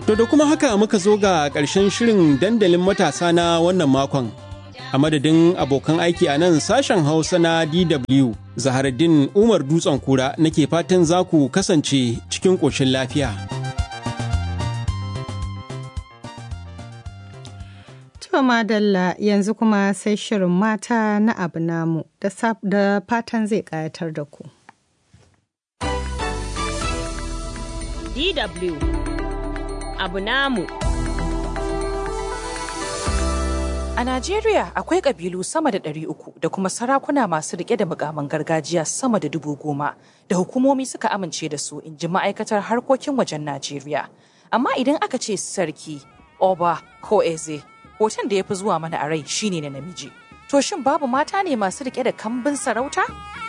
To da kuma haka muka zo ga ƙarshen shirin dandalin matasa na wannan makon. A madadin abokan aiki a nan sashen Hausa na DW, Zaharaddin Umar Dutsen Kura nake fatan za ku kasance cikin ƙoshin lafiya. To madalla yanzu kuma sai shirin mata na abu namu da fatan zai ƙayatar da ku. DW abu namu. A Najeriya akwai ƙabilu sama da ɗari uku da kuma sarakuna masu riƙe da mukaman gargajiya sama da dubu goma da hukumomi suka amince da su in ji ma'aikatar harkokin wajen Najeriya. Amma idan aka ce sarki, oba ko eze, hoton da ya fi zuwa mana a rai shine na namiji. To shin babu mata ne masu riƙe da kambin sarauta?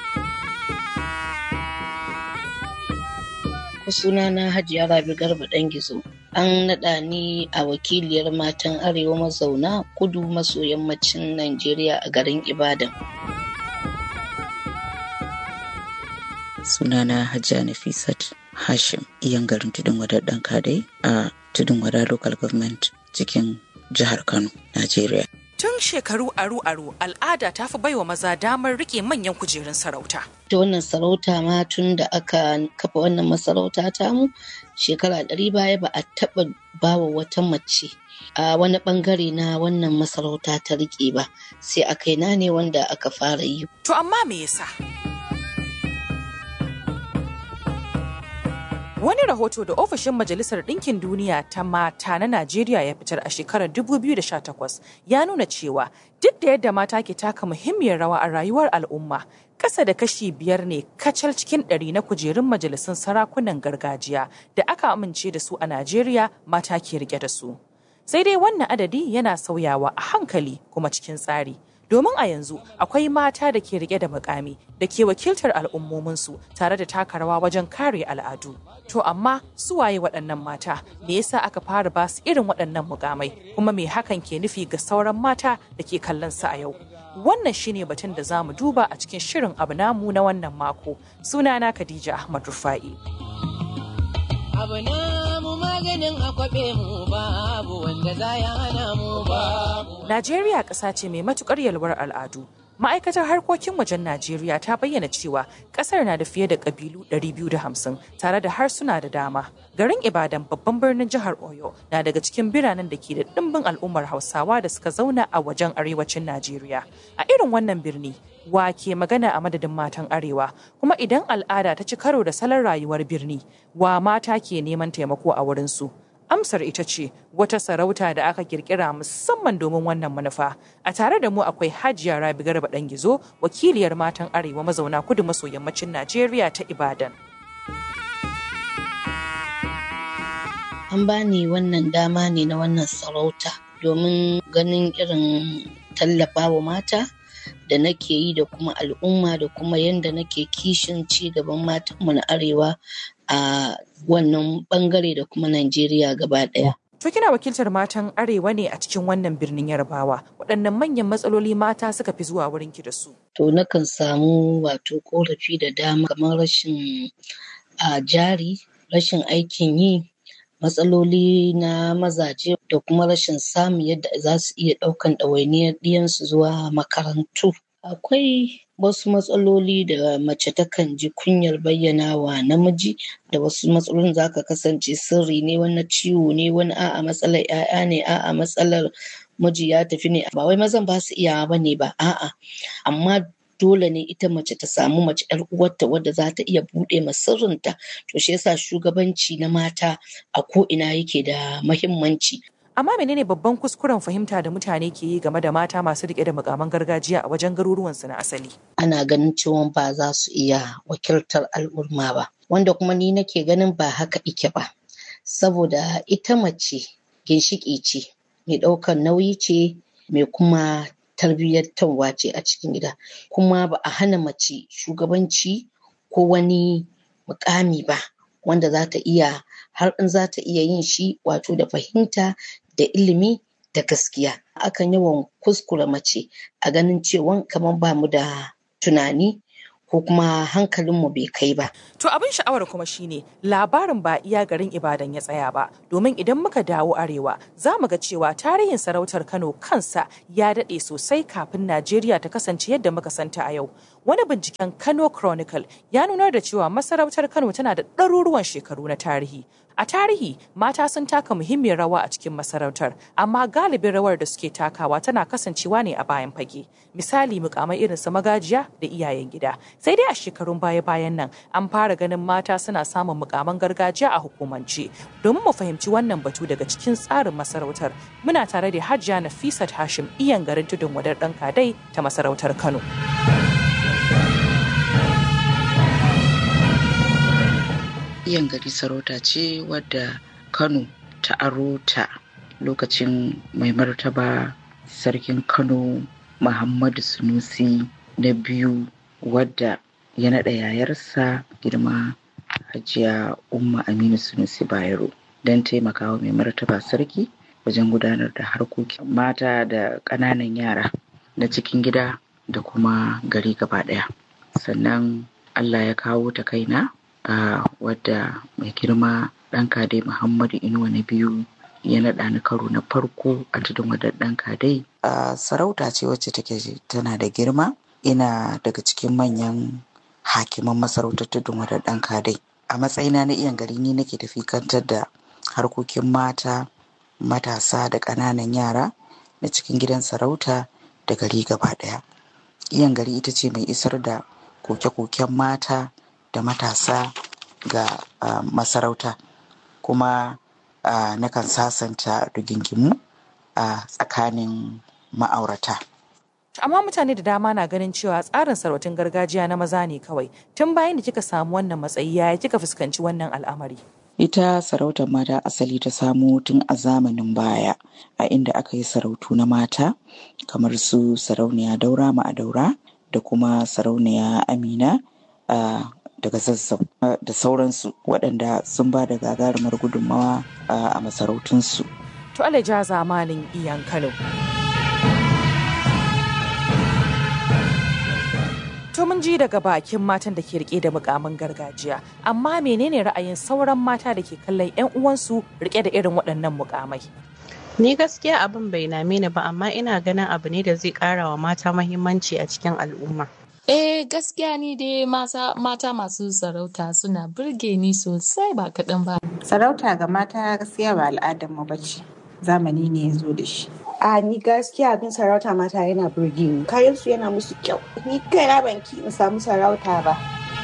sunana Hajiya Rabi Garba ɗan gizo. An naɗa ni a wakiliyar matan Arewa mazauna kudu maso yammacin Najeriya a garin Ibadan. Sunana Hajiya Nafisat Hashim, iyan garin Tudun Wadar ɗan kadai a Tudun Wadar Local Government cikin jihar Kano, Najeriya. Tun shekaru aru-aru al'ada ta fi baiwa maza damar rike manyan kujerun sarauta. Ta wannan sarauta ma tun da aka kafa wannan masarauta tamu shekara ɗari baya ba a taɓa bawa wata mace a wani ɓangare na wannan masarauta ta rike ba sai a kaina ne wanda aka fara yi. To amma me yasa? Wani rahoto da ofishin Majalisar Ɗinkin Duniya ta mata na Najeriya ya fitar a shekarar 2018 ya nuna cewa duk da yadda mata ke taka muhimmiyar rawa a rayuwar al'umma, ƙasa da kashi biyar ne kacal cikin ɗari na kujerun majalisun sarakunan gargajiya da aka amince da su a Najeriya mata ke rike da su. Sai dai wannan adadi yana sauyawa a hankali kuma cikin tsari. domin a yanzu akwai mata da ke rike da mukami da ke wakiltar al'ummominsu tare da taka rawa wajen kare al'adu. To amma su waye waɗannan mata me yasa aka fara ba su irin waɗannan mukamai kuma me hakan ke nufi ga sauran mata da ke kallon su a yau. Wannan shine batun da za mu duba a cikin shirin abu namu na wannan mako. Sunana Khadija Ahmad Rufa'i. abu namu maganin akwabe mu babu wanda za ya hana mu babu. Najeriya ƙasa ce mai matukar yalwar al'adu. Ma'aikatar harkokin wajen Najeriya ta bayyana cewa ƙasar na da fiye da ƙabilu 250 tare da harsuna da dama. Garin Ibadan babban birnin jihar Oyo na daga cikin biranen da ke da ɗimbin al'ummar Hausawa da suka zauna a wajen arewacin Najeriya. A irin wannan birni, wa ke magana a madadin matan arewa kuma idan al'ada ta ci karo da salon rayuwar birni wa mata ke neman taimako a wurinsu amsar ita ce wata sarauta da aka kirkira musamman domin wannan manufa a tare da mu akwai hajiya rabi garba dan gizo wakiliyar matan arewa mazauna kudu maso yammacin najeriya ta ibadan An bani wannan dama ne na wannan sarauta domin ganin irin tallafawa mata da nake yi da kuma al'umma da kuma yadda nake kishin ci gaban matanmu na arewa a wannan bangare da kuma Najeriya gaba ɗaya. To kina wakiltar matan arewa ne a cikin wannan birnin Yarbawa waɗannan manyan matsaloli mata suka fi zuwa wurin ki da su. To nakan samu wato korafi da dama kamar rashin a jari, rashin aikin yi, matsaloli na mazaje da kuma rashin samun yadda za su iya ɗaukan ɗawainiyar ɗiyansu zuwa makarantu. Akwai wasu matsaloli da mace takan ji kunyar bayyana wa namiji da wasu matsalolin za ka kasance sirri ne wani ciwo ne wani a'a matsalar 'ya'ya ne a'a matsalar miji ya tafi ne ba wai mazan ba su iyawa ba ne ba a'a amma dole ne ita mace ta samu mace yar uwarta wadda za ta iya buɗe ma sirrinta to shi yasa shugabanci na mata a ko ina yake da mahimmanci Amma menene babban kuskuren fahimta da mutane ke yi game da mata masu rike da mukaman gargajiya a wajen garuruwansu na asali? ana ganin cewa ba za su iya wakiltar al'umma ba wanda kuma ni nake ganin ba haka ike ba saboda ita mace ginshiƙi ce mai ɗaukar nauyi ce mai kuma tarbiyyantarwa ce a cikin gida kuma ba a hana mace shugabanci ko wani mukami ba wanda za ta iya har in za ta iya yin shi wato da fahimta da ilimi da gaskiya akan yawan kuskure mace a ganin cewa kamar ba mu da tunani ko kuma hankalinmu bai kai ba. To abin sha'awar kuma shine labarin ba iya garin Ibadan ya tsaya ba domin idan muka dawo arewa za mu ga cewa tarihin sarautar Kano kansa ya daɗe sosai kafin Najeriya ta kasance yadda muka santa a yau. Wani binciken Kano Chronicle ya nunar da cewa masarautar Kano tana da ɗaruruwan shekaru na tarihi. A tarihi, mata sun taka muhimmiyar rawa a cikin masarautar, amma galibin rawar da suke takawa tana kasancewa ne a bayan fage. Misali mukamai irin su magajiya da iyayen gida. Sai dai a shekarun baya-bayan nan an fara ganin mata suna samun mukaman gargajiya a hukumance. Domin mu fahimci wannan batu daga cikin tsarin masarautar, muna tare da Hajiya Nafisat Hashim iyan garin tudun wadar ɗan kadai ta masarautar Kano. Iyan gari sarauta ce wadda Kano ta aro ta lokacin mai martaba sarkin Kano Muhammadu Sunusi na biyu wadda ya naɗa yayarsa girma Hajiya Umma Aminu Sunusi Bayero don taimakawa mai martaba sarki wajen gudanar da harkokin mata da ƙananan yara na cikin gida da kuma gari gaba ɗaya. Sannan Allah ya kawo ta kaina a wadda mai girma ɗan kadai Muhammadu Inuwa na biyu ya naɗa ni karo na farko a tudun wadar ɗan kadai. A sarauta ce wacce take tana da girma ina daga cikin manyan hakiman masarautar tudun wadar ɗan kadai. A matsayina na iyan gari ni nake tafi kantar da harkokin mata, matasa da ƙananan yara na cikin gidan sarauta da gari gaba ɗaya. Iyan gari ita ce mai isar da koke-koken mata da matasa ga uh, masarauta kuma uh, nakan sasanta rigingimu a uh, tsakanin ma'aurata. amma mutane da dama na ganin cewa tsarin sarautun gargajiya na maza ne kawai tun bayan da kika samu wannan matsayi yaya kika fuskanci wannan al'amari ita sarautar mata asali ta samo tun a zamanin baya a inda aka yi sarautu na mata kamar su sarauniya daura ma'adaura da kuma sarauniya amina daga zazzau da sauransu waɗanda sun ba da gagarumar gudunmawa a masarautunsu. To alaja zamanin iyan Kano. To mun ji daga bakin matan da ke rike da mukamin gargajiya, amma menene ra'ayin sauran mata da ke kallon 'yan uwansu rike da irin waɗannan mukamai? Ni gaskiya abin bai name ni ba amma ina ganin abu ne da zai ƙara wa mata mahimmanci a cikin al'umma. Eh gaskiya ni dai mata, mata masu sarauta suna burge ni sosai ba kaɗan ba. Sarauta ga mata gaskiya ba al'adar mu bace. Zamani ne ya zo da shi. A ni gaskiya abin sarauta mata yana burge ni. Kayan su yana musu kyau. Ni kaina ban ki in samu sarauta ba.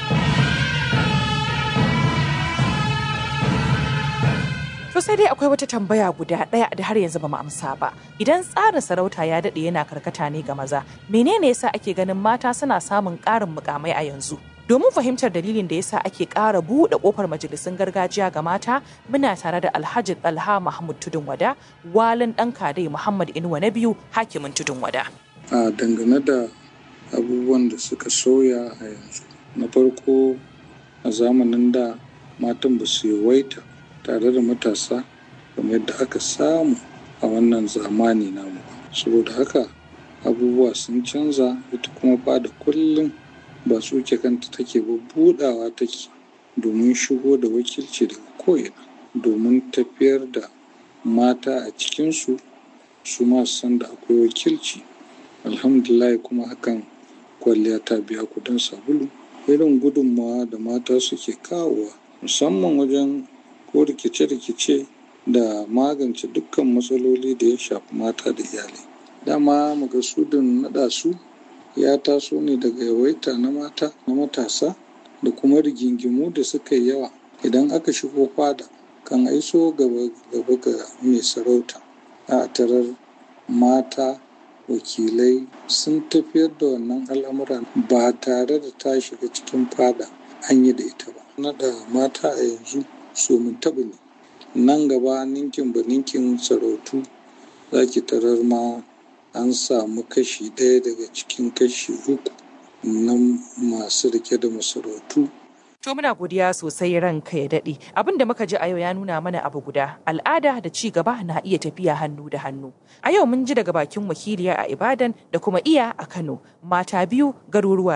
To sai dai akwai wata tambaya guda ɗaya da har yanzu ba mu amsa ba. Idan tsarin sarauta ya daɗe yana karkata ne ga maza, menene yasa ake ganin mata suna samun ƙarin mukamai a yanzu? Domin fahimtar dalilin da yasa ake ƙara buɗe ƙofar majalisun gargajiya ga mata, muna tare da Alhaji Alha Mahmud Tudun Wada, walin ɗan kadai Muhammad Inuwa na biyu, hakimin Tudun Wada. A dangane da abubuwan da suka soya a yanzu. Na farko a zamanin da matan ba su yawaita tare da matasa kamar yadda aka samu a wannan zamani namu saboda haka abubuwa sun canza ita kuma ba da kullum ba tsuke kanta take ba budawa take domin shigo da wakilci daga ko'ina domin tafiyar da mata a cikinsu su ma san da akwai wakilci alhamdulillah kuma hakan kwalliya ta biya kudin sabulu irin gudunmawa da mata suke kawowa musamman wajen ko rikice-rikice da magance dukkan matsaloli da ya shafi mata da iyalai dama makasudin naɗa su ya taso ne daga yawaita na mata na matasa da kuma rigingimu da suka yi yawa idan aka shigo fada kan aiso gaba gaba ga mai sarauta a tarar mata wakilai sun tafiyar da wannan al'amura ba tare da ta shiga cikin fada an yi da ita ba naɗa mata a yanzu so mun taɓa ne nan gaba ninkin ba ninkin sarautu za ki tarar ma an samu kashi ɗaya daga cikin kashi uku na masu rike da masarautu To muna godiya sosai ranka ya daɗe. Abin da muka ji a yau ya nuna mana abu guda. Al'ada da ci gaba na iya tafiya hannu da hannu. A yau mun ji daga bakin wakiliya a Ibadan da kuma iya a Kano. Mata biyu, garuruwa biyu.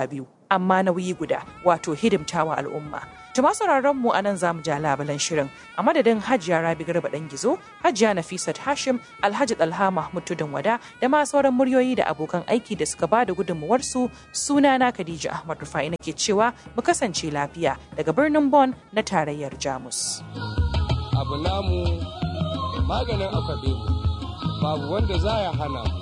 amma nauyi guda wato hidimtawa al'umma. Tuma sauraron mu anan zamu ja labulan shirin a madadin Hajiya Rabi Garba dan Gizo, Hajiya Nafisat Hashim, Alhaji Dalha Mahmud Tudun Wada da ma sauran muryoyi da abokan aiki da suka bada gudunmuwar su sunana Khadija Ahmad Rufai nake cewa mu kasance lafiya daga birnin Bonn na tarayyar Jamus. Abu namu maganin akwabe babu wanda za ya hana mu.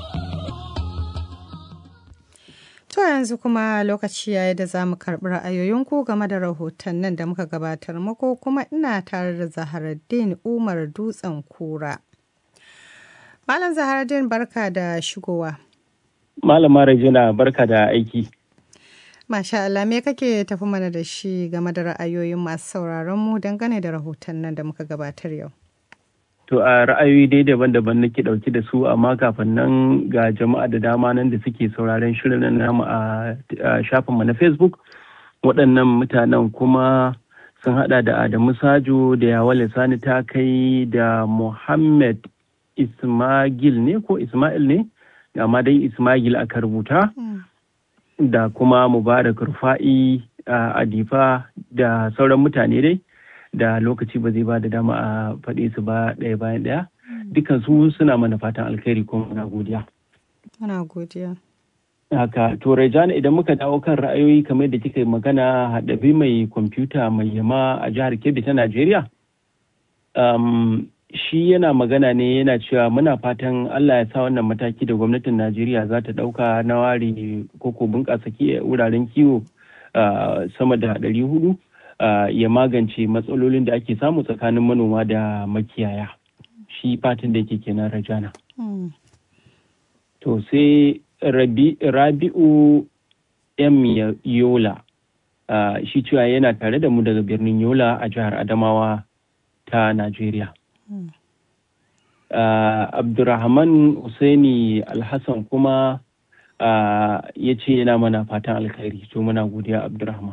To yanzu kuma lokaci yayi da za mu karɓi ra'ayoyinku game da rahotannin da muka gabatar muku kuma ina tare da Zaharaddin Umar Dutsen Kura. Malam Zaharaddin barka da shigowa. Malama Rajina barka da aiki. Masha Allah me kake tafi mana da shi game da ra'ayoyin masu sauraron mu dangane da rahotannin da muka gabatar yau. To a ra'ayoyi dai daban-daban nake ɗauki da su amma kafin nan ga jama'a da dama nan da suke sauraron shirin namu a shafinmu na Facebook. Waɗannan mutanen kuma sun haɗa da Adamu Sajo da Yawale Sani ta kai da Muhammad Ismail ne ko Ismail ne? Amma dai Ismail aka rubuta. Da kuma Mubarak Rufa'i a Adifa da sauran mutane dai. da lokaci ba zai ba da dama a faɗe su ba ɗaya bayan ɗaya dukan su suna mana fatan alkhairi kuma muna godiya. Muna godiya. Haka to Rejana idan muka dawo kan ra'ayoyi kamar da kika magana haɗabi mai kwamfuta mai yama a jihar Kebbi ta Najeriya. Um, shi yana magana ne yana cewa muna fatan Allah ya sa wannan mataki da gwamnatin Najeriya za ta ɗauka na ware koko bunƙasa wuraren kiwo uh, sama da ɗari hudu. Uh, ya magance matsalolin da ake samu tsakanin manoma da makiyaya shi fatan da yake kenan rajana Mm. to sai Rabi, rabi'u m yola uh, shi cewa yana tare da mu daga birnin yola a jihar adamawa ta najeriya Mm. uh, abdurrahman Usaini alhassan kuma ya ce yana mana fatan alkhairi to muna godiya abdurrahman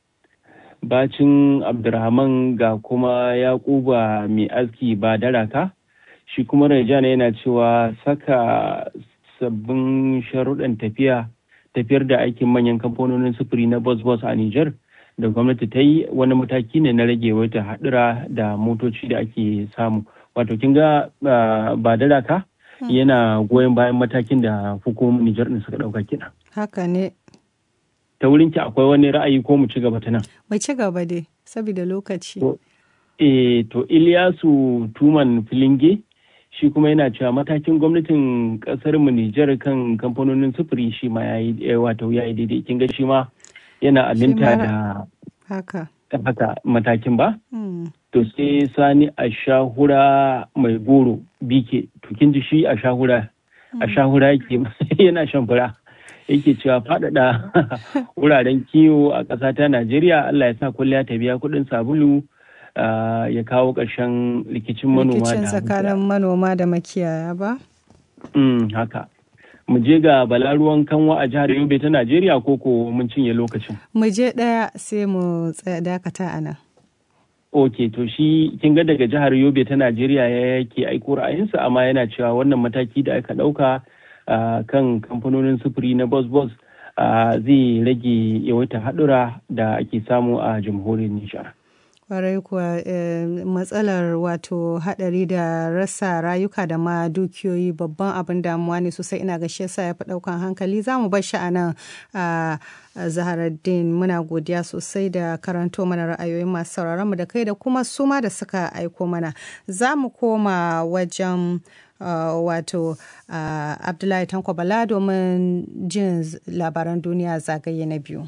bacin abdurrahman ga kuma yakuba mai aski ba daraka shi kuma rajana yana cewa saka sabbin sharuɗan tafiya tafiyar da aikin manyan kamfanonin sufuri na bus bus a Nijar da gwamnati ta yi wani mataki ne na rage wata haɗura da motoci da ake samu wato kin ga ba daraka yana goyon bayan matakin da hukumomin Nijar ɗin suka ɗauka kina. Haka ne. Ta wurin ki akwai wani ra'ayi ko mu ci gaba ta nan? Mu ci gaba dai, saboda lokaci. Eh, to Iliyasu Tuman Filinge shi kuma yana cewa matakin gwamnatin kasar mu Nijar kan kamfanonin sufuri shi ma yayi wato yayi daidai kin ga shi ma yana aminta da haka haka matakin ba Hmm. to sai sani a shahura mai goro bike to kin ji shi a shahura a shahura yake yana shan fura yake cewa faɗaɗa wuraren kiwo a ƙasa ta Najeriya Allah ya sa kulliya ta biya kuɗin sabulu ah, ya kawo ƙarshen rikicin manoma Rikicin da tsakanin manoma da makiyaya ba? Mm, haka. Mu je ga balaruwan kanwa a jihar Yobe ta Najeriya ko ko mun cinye lokacin. Mu je ɗaya sai mu tsaya dakata a nan. Ok, to shi kin ga daga jihar Yobe ta Najeriya ya yake aiko ra'ayinsa amma yana cewa wannan mataki da aka ɗauka ah, kan kamfanonin sufuri na bus bus ah, zai rage yawaita haɗura da ake samu a jamhuriyar Nijar. Kwarai kuwa eh, matsalar wato hadari da rasa rayuka da ma dukiyoyi babban abin damuwa ne sosai ina ga shi yasa ya fi daukan hankali za mu bar shi a nan a zaharaddin muna godiya sosai da karanto mana ra'ayoyin masu sauraron mu da kai da kuma su ma da suka aiko mana za mu koma wajen uh, wato uh, abdullahi tanko bala domin jin labaran duniya zagaye na biyu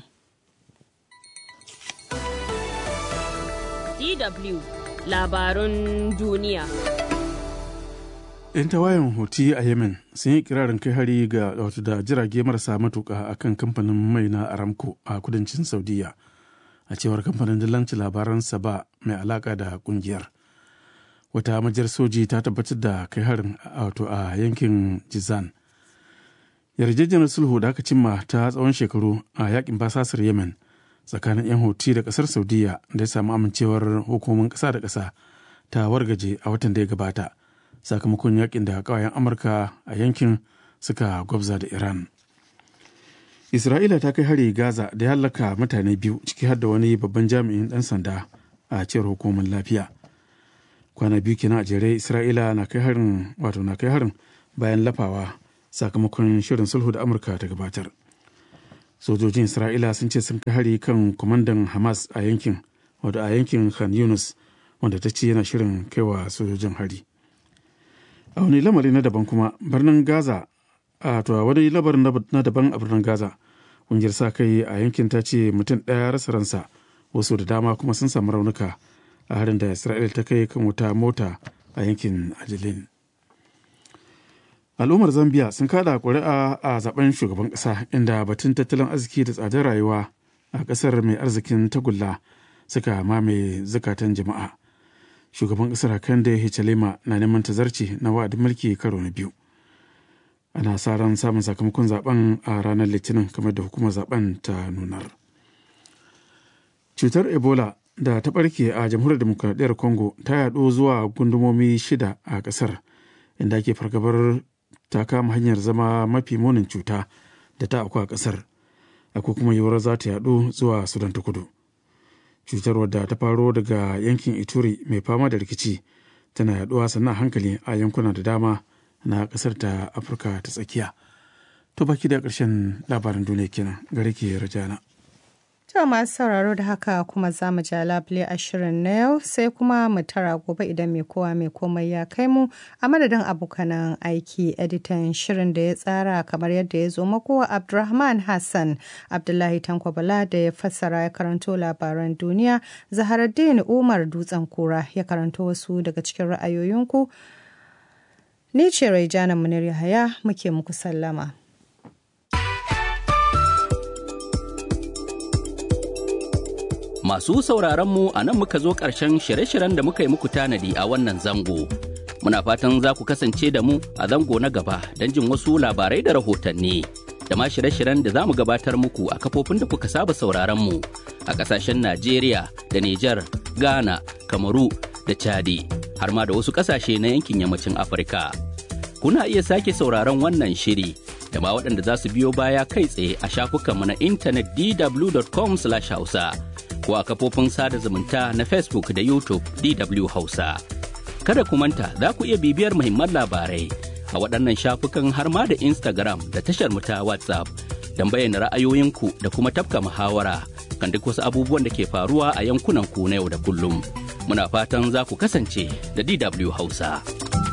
DW labarun duniya. 'yan tawayen hoti a yemen sun yi kirarin kai hari ga wato da jirage marasa matuka a kan kamfanin mai na aramco a kudancin saudiya a cewar kamfanin dillancin labaran saba mai alaka da kungiyar wata majiyar soji ta tabbatar da kai harin a- wato a yankin jizan yarjejeniyar sulhu da aka cimma ta tsawon shekaru a yakin basasar yemen tsakanin 'yan hoti da kasar saudiya da ya samu amincewar hukumomin kasa da kasa ta wargaje a watan da ya gabata sakamakon yakin da kawayen amurka a yankin suka gwabza da iran isra'ila ta kai hari gaza da ya hallaka mutane biyu ciki har da wani babban jami'in dan sanda a cewar hukumar lafiya kwana biyu kenan a jere isra'ila na kai harin wato na kai harin bayan lafawa sakamakon shirin sulhu da amurka ta gabatar sojojin isra'ila sun ce sun kai hari kan kwamandan hamas a yankin wato a yankin khan yunus wanda ta ce yana shirin kaiwa sojojin hari a wani lamari na daban kuma birnin gaza a to wani labarin na daban a birnin gaza ƙungiyar sa kai a yankin ta ce mutum ɗaya rasa ransa wasu da dama kuma sun samu raunuka a harin da isra'il ta kai kan wuta mota a yankin ajilin al'ummar zambia sun kada ƙuri'a a zaben shugaban ƙasa inda batun tattalin arziki da tsadar rayuwa a ƙasar mai arzikin tagulla suka mamaye zukatan jama'a shugaban ƙasar kande hichalema na neman tazarci na wa'adin mulki karo na biyu ana sa ran samun sakamakon zaben a ranar litinin kamar da hukumar zaben ta nunar cutar ebola da ta barke a jamhuriyar demokradiyyar congo ta yaɗo zuwa gundumomi shida a ƙasar inda ake fargabar ta kama hanyar zama mafi munin cuta da ta auku a ƙasar akwai kuma yiwuwar za ta yaɗo zuwa sudan ta kudu cutar wadda ta faro daga yankin ituri mai fama da rikici tana yaɗuwa sannan hankali a yankuna da dama na ƙasar ta afirka ta tsakiya to baki da ƙarshen labarin duniya kenan gare ke rajana To masu sauraro da haka kuma za mu ja labule a shirin na yau sai kuma mu tara gobe idan mai kowa mai komai ya kai mu a madadin abokanan aiki editan shirin da ya tsara kamar yadda ya zo mako Abdulrahman Hassan Abdullahi Tanko Bala da ya fassara ya karanto labaran duniya Zaharaddin Umar Dutsen Kura ya karanto wasu daga cikin ra'ayoyinku. Ni ce Raijana Munir Yahaya muke muku sallama. Masu sauraronmu a nan muka zo ƙarshen shirye-shiryen da muka yi muku tanadi a wannan zango. Muna fatan za ku kasance da mu a zango na gaba don jin wasu labarai da rahotanni. Da ma shirye-shiryen da za mu gabatar muku a kafofin da kuka saba sauraronmu a ƙasashen Najeriya da Nijar, Ghana, Kamaru da Chadi, har ma da wasu ƙasashe na yankin yammacin Afirka. Kuna iya sake sauraron wannan shiri da ma waɗanda za su biyo baya kai tsaye a shafukanmu na intanet dw.com/hausa. ko a kafofin sada zumunta na Facebook da YouTube DW Hausa. Kada ku manta za ku iya bibiyar muhimman labarai a waɗannan shafukan har ma da Instagram da tashar mu ta WhatsApp don bayyana ra'ayoyinku da kuma tafka muhawara kan duk wasu abubuwan da ke faruwa a yankunan ku na yau da kullum. Muna fatan za ku kasance da DW Hausa.